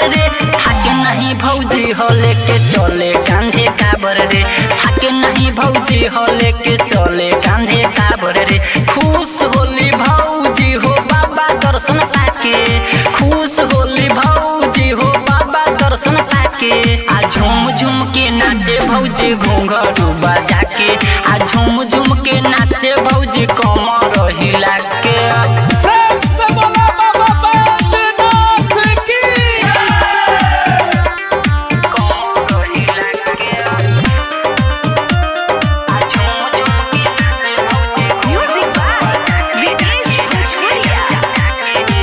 रे थाके नहीं भौजी हो लेके चले कांधे काबर रे थाके नहीं भौजी हो लेके चले कांधे काबर रे खुश होली भौजी हो बाबा दर्शन पाके खुश होली भौजी हो बाबा दर्शन पाके आ झूम झूम के नाचे भौजी घूंघरू बजा के आ झूम झूम के नाचे भौजी कमर हिला के प्रेम से बोला बाबा बैजनाथ की कमर हिला के आ झूम झूम के नाचे भौजी Music by Vikesh Bhojpuria.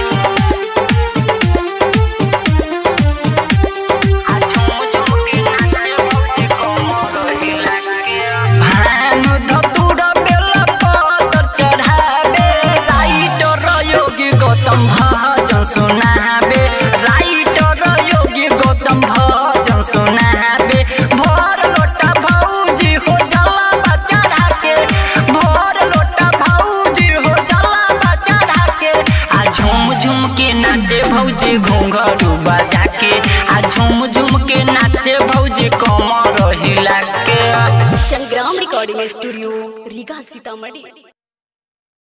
भानु धतुर बेला पतर चढ़ावे राइटर योगी गौतम भजन सुनावे राइटर योगी गौतम भजन सुनावे भोर लोटा भौजी हो जला चढ़ा के भोर लोटा भौजी हो जला चढ़ा के आ झूम झूम के नाचे भौजी घूंघरू बजा के आ झूम झूम के नाचे भौजी कमर हिला के संग्राम रिकॉर्डिंग स्टूडियो रीगा सीतामढ़ी